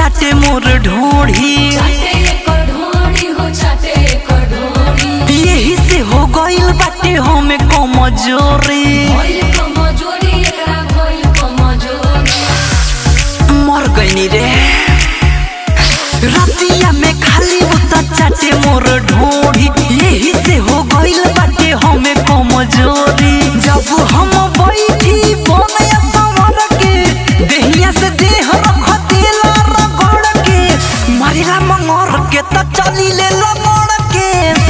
चाटे मोर ढोढ़ी चाटे एकर ढोरी हो चाटे एकर ढोरी यही से हो गइल बाटे हमें कमजोरी भइल कमजोरी एकरा भइल कमजोरी मर गइनी रे रतिया में खाली उता चाटे मोर ढोढ़ी यही से हो गइल बाटे हमें कमजोरी जब हम बैठी बनया संवर के देहिया से देह रख देला रगड़ के मारिला मंगर के त चली ले लमड़ के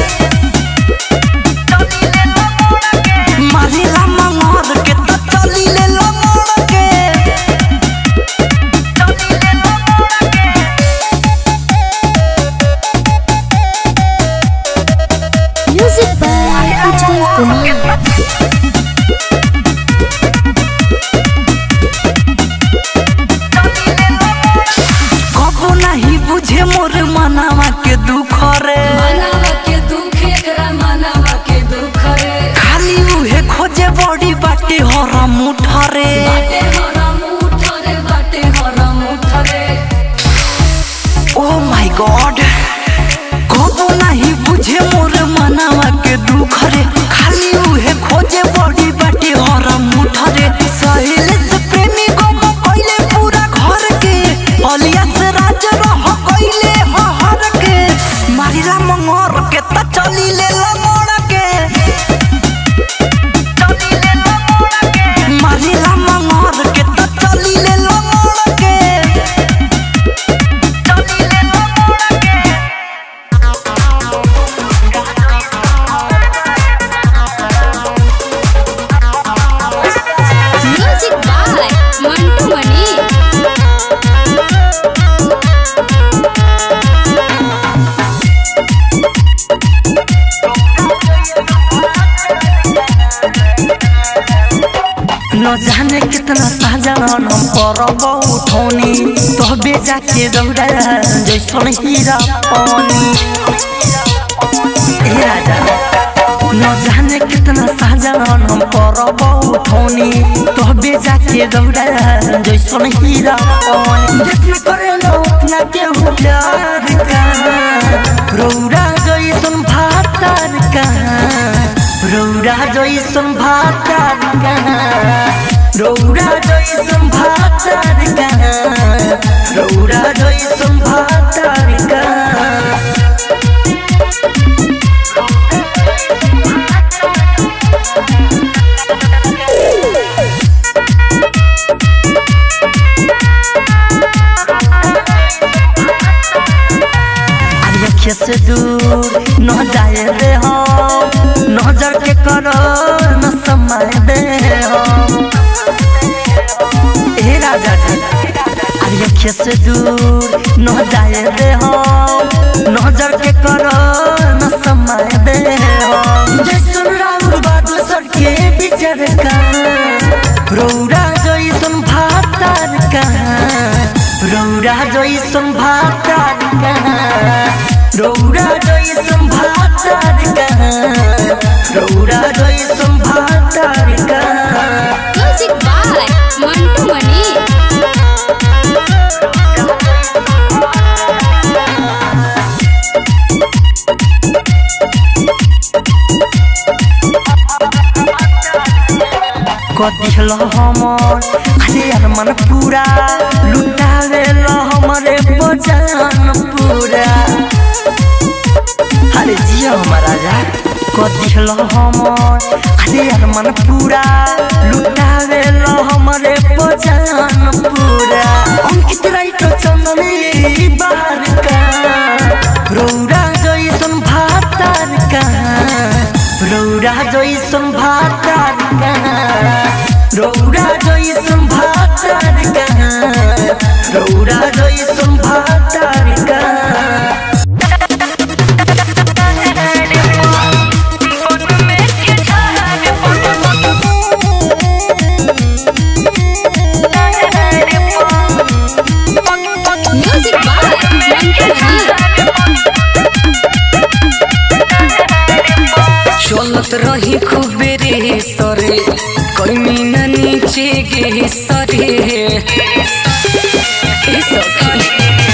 चली ले लमड़ के मारिला मंगर के त चली ले लमड़ के चली ले लमड़ के Music by Ujjwal Kumar. कबो नहीं बुझे मोर मनावा के दुख रे मनावा के दुख एकरा मनावा के दुख रे खाली उहे खोजे बड़ी बाटे हर मुठ रे बाटे हरम उठ रे बाटे हरम उठ रे ओ माय गॉड कबो नहीं बुझे मोर मनावा के दुख रे खाली उहे खोजे बड़ी बाटे हर मुठ रे सहेल से प्रेमी गम कइले पूरा घर के अलिया से राज रह कइले हर के मारिला मंगर के त चली ले लमड़ के चली ले लमड़ के मारिला मंगर के त चली ले लमड़ के चली ले लमड़ के Music by Mantu Mani. न जाने कितना साजन हम करब उठौनी तो बेजा के दौड़ा जैसन हीरा पानी ए राजा न जाने कितना साजन हम करब उठौनी तो बेजा के दौड़ा जैसन हीरा पानी जितना करे लो उतना के हो प्यार का रौरा जैसन भातार का रौरा जैसन भातार का रौरा जैसन भातार का रौरा जैसन भातार का आँखें से दूर न जाए रे हम नजर के करो न समय दे हम ए राजा जी आँखें से दूर न जाए रे हम नजर के करो न समय दे हम जैसन राउर बादल सर के बिचर का रौरा जैसन भातार का रौरा जैसन भातार का रौरा जैसन भातार का रौरा जैसन भातार का Music by Mantu Mani. कदिल हमर अरे यार मन पूरा लुटावे ल हमरे बजान पूरा अरे जिया हमारा राजा कदिल हमर अरे यार मन पूरा लुटावे ल हमरे बजान पूरा अंकित राइट चंदनी बार का रौरा जैसन भातार का रौरा जैसन भातार का रौरा जैसन भातार का रौरा जैसन भातार का Music by Mantu Mani. चलत रही खूबे रे सरे कैमी न नीचे गे सरे ए सखी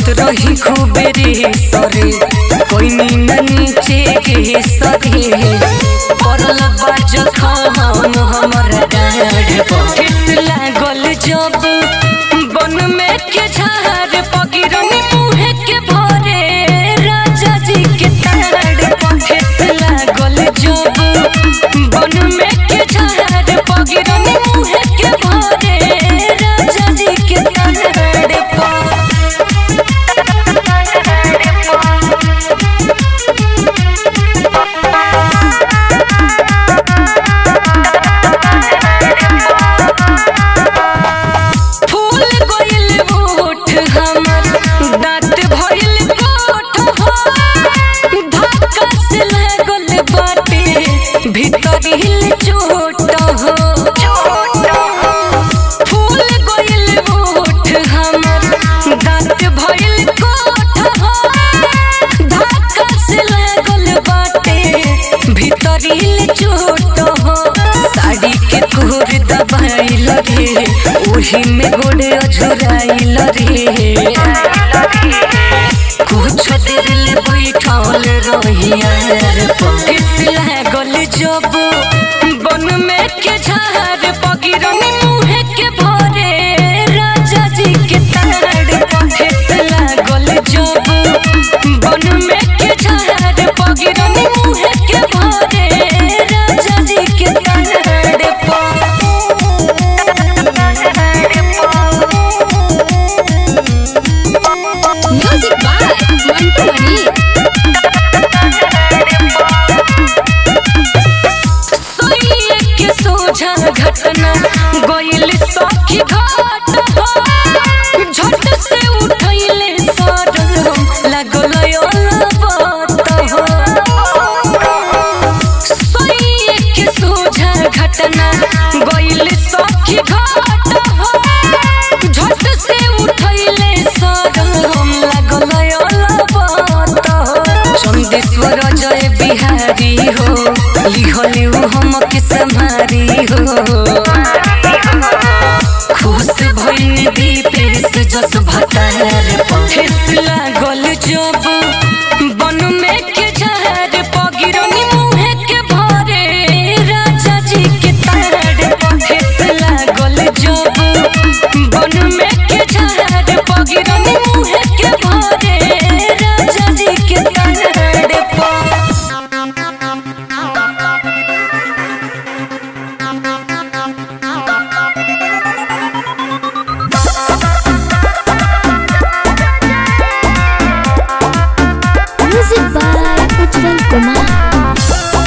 चढ़त रही खूबे रे सरे कोई नीना नीचे गे सरे पड़ल बाज खाम हमर डाढ़ ठेस लागल जब बन में के झाड़ पगिरनी मुहे के भरे राजा जी के ताड़ ठेस लागल जब बन में के झाड़ पगिरनी मुहे के भरे राजा जी के ताड़ पर फूल गइल होठ हमर दांत भइल कोठ हो धक्का से लागल बाटे भीतर हिल चोट हो फूल गइल होठ हमर दांत भइल कोठ हो धक्का से लागल बाटे भीतर हिल चोट हो साड़ी के कोर दबाइल रे ओही में गोड़े अझुराइल रे कुछ देर ले बैठल रहियार किस लागल जब बन में के झाड़ पगिरनी मुहे के भरे राजा जी के ताड़ किस लागल जब बन में के झाड़ पगिरनी मुहे के भरे राजा जी के ताड़ म्यूजिक बाय मंटू मनी सोइए के सोझा घटना गइल सखी घाट हो झट से उठैले सरम लागल बात हो सोइए के सोझा घटना गइल सखी घाट हो झट से उठैले सरम लागल बात हो चंदेश्वर जय बिहारी हो लिखलिउ हम के सम्हारी हो खुश भइल दीपेश जस भतार ठेस लागल जब बन में के झाड़ पगिरनी मुहे के भरे राजा जी के ताड़ ठेस लागल जब बन में के झाड़ पगिरनी मुहे के भरे राजा जी के ताड़ पर म्यूजिक बाय उज्जवल कुमार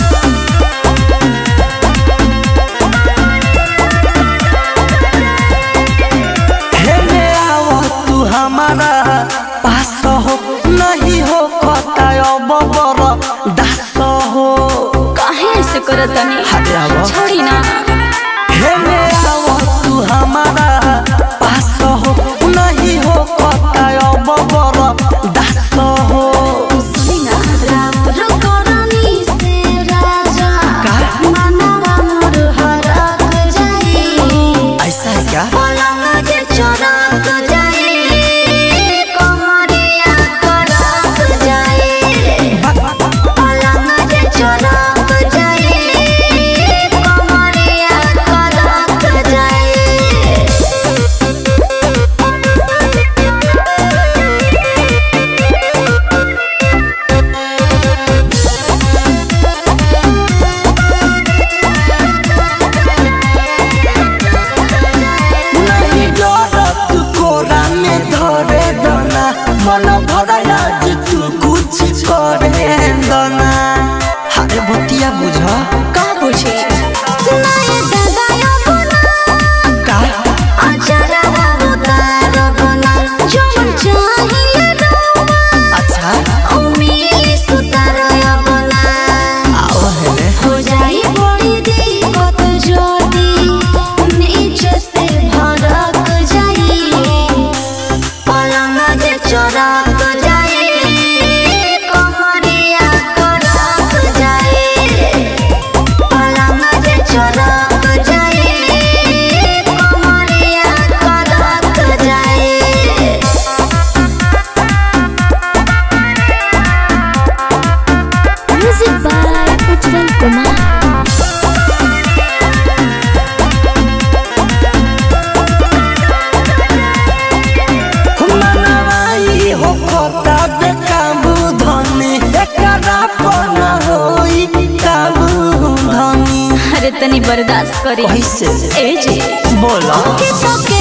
हेले आओ तू हमारा पास हो नहीं हो कता अब बर दास हो काहे ऐसे करत तनी हटे आओ छोड़ी ना हेले आओ तू हमारा पास हो नहीं हो कता अब बर दास हो सुनी ना राम करनी से राजा का? मनवा मोर हरक जाई ऐसा है क्या पलंग जे चरक जाई कमरिया करक जाई पलंग जे चरक जाई कमरिया एकरा पना होई काबू धनी अरे तनी बर्दाश्त करी कैसे ए जी बोला के तो के